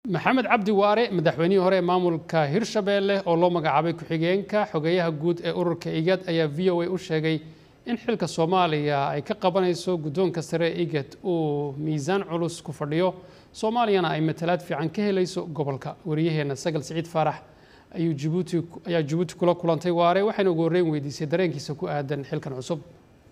maxamed cabdi waare madaxweynihii hore ee maamulka hirshabeelle oo loo magacaabay ku-xigeenka xogeyaha guud ee ururka igad ayaa v o a u sheegay in xilka soomaaliya ay ka qabanayso guddoonka sare ee igad uu miisaan culus ku fadhiyo soomaaliyana ay matalaad fiican ka helayso gobolka wariyaheena sagal siciid faarax ayuu jibuuti ayaa jibuuti kula kulantay waare waxayna ugu horreyn weydiisay dareenkiisa ku aadan xilkan cusub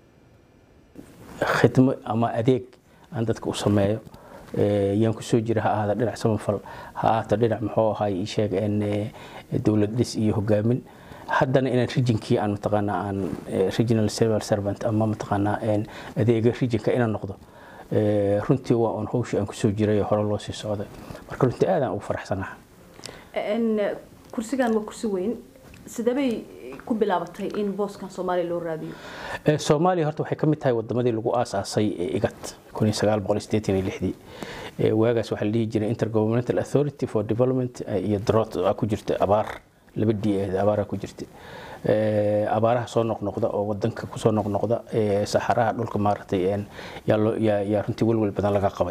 khidmo ama adeeg aan dadka u sameeyo yaan ku soo jira ha ahaada dhinac samafal ha ahaato dhinac muxuu ahay sheeg dowlad dhis iyo hogaamin haddana inaan rijinkii aan mataqaanaa aan regional civil servant ama mataqaanaa adeega rijinka inaan noqdo runtii waa on hawshii aan kusoo jiray hore loo sii socday marka runtii aadaan ugu faraxsanaha kursigan waa kursi weyn sidabay ku bilaabatay in booskan soomaaliya loo raadiyo soomaaliya horta waxay ka mid tahay wadamadii lagu aasaasay igad waagaas waxaa la dhihi jiray intergovernmental authority for development iyo drought ku jirta abaar laba d abaara ku jirta abaaraha soo noqnoqda oo wadanka kusoo noqnoqda saxaraha dhulka maaragtay yaa runtii welwel badan laga qabay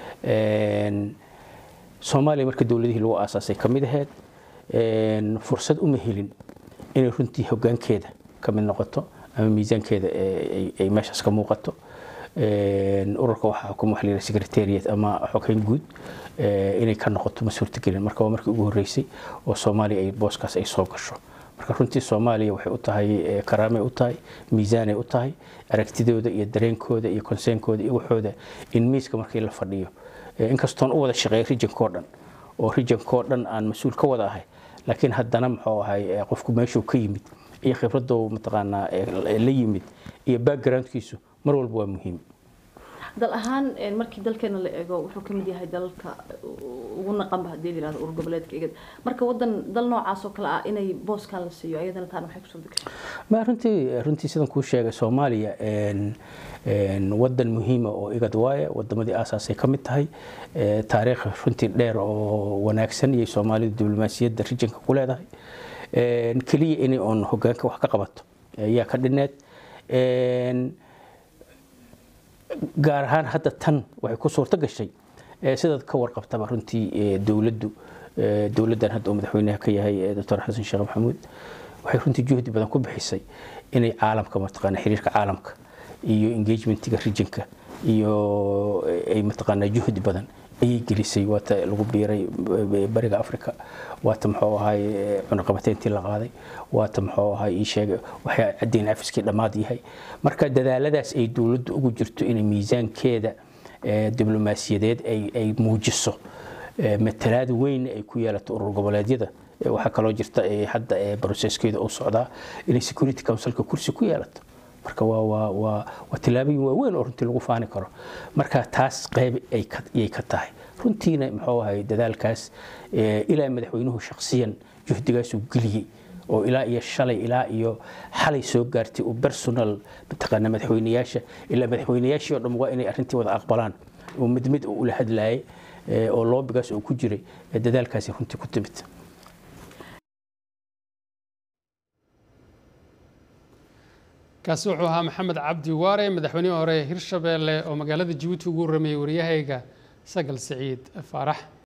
soomaaliya marka dowladihii lagu aasaasay ka mid ahayd fursad uma helin inay runtii hogaankeeda ka mid noqoto ama miisaankeeda ay meeshaas ka muuqato ururka waxaa xukuma waxa la yidhaha secretariat ama xogeyn guud inay ka noqoto ma suurtagelin marka waa markii ugu horreysay oo soomaaliya ay booskaas ay soo gasho marka runtii soomaaliya waxay u tahay karaamay u tahay miisaanay u tahay aragtidooda iyo dareenkooda iyo konseenkooda iyo waxooda in miiska markii la fadhiyo inkastoon u wada shaqeeya rijinkoo dhan oo rijinkoo dhan aan mas-uul ka wada ahay laakiin haddana muxuu ahay qofku meeshuu ka yimid iyo khibradoo mataqaanaa la yimid iyo backgroundkiisu mar walba waa muhiim dal ahaan markii dalkeena la eego wuxuu kamid yahay dalalka ugu naqanba hadii layirahdo urur goboleedka igad marka wadan dal noocaas oo kale ah inay booskan la siiyo ayadana taana maxay kusoo degashay ma runtii runtii sidan kuu sheegay soomaaliya wadan muhiima oo igad waaye wadamadii aasaasay ka mid tahay taariikh runtii dheer oo wanaagsan iyo soomaalida diblomaasiyadda rijinka ku leedahay keliya inay oon hogaanka wax ka qabato ayaa ka dhineed gaar ahaan hadda tan waxay ku suurto gashay sidaad ka warqabtaba runtii dowladdu dowladdan hadda uu madaxweynaha ka yahay doctor xasan sheekh maxamuud waxay runtii juhdi badan ku bixisay inay caalamka mataqaana xiriirka caalamka iyo engagementiga rijinka iyo ay mataqaanaa juhdi badan ayay gelisay waata lagu biiray bariga africa waata muxuu ahay cunaqabateyntii la qaaday waata muxuu ahay ii sheegay waxay caddeyn cafiskii dhammaad yahay marka dadaaladaas ay dowladdu ugu jirto inay miisaankeeda diblomaasiyadeed ay muujiso matalaad weyn ay ku yeelato urur goboleedyada waxaa kaloo jirta hadda broseskeeda uu socdaa inay security councilka kursi ku yeelato marka waa waa waa waa tillaabooyin waaweyn oo runtii lagu faani karo marka taas qayb ayay ka tahay runtiina muxuu ahay dadaalkaas ilaa madaxweynuhu shakhsiyan juhdigaasuu geliyey oo ilaa iyo shalay ilaa iyo xalay soo gaartay uu personal mataqaana madaxweynayaasha ilaa madaxweynayaashii oo dhan waa inay arrintii wada aqbalaan oo mid mid uu ula hadlaayay oo loobigaas uu ku jiray dadaalkaasi runtii ku timid kaasi wuxuu ahaa maxamed cabdi waare madaxweynihii hore hirshabeelle oo magaalada jibuuti ugu warramayay wariyahayga sagal siciid faarax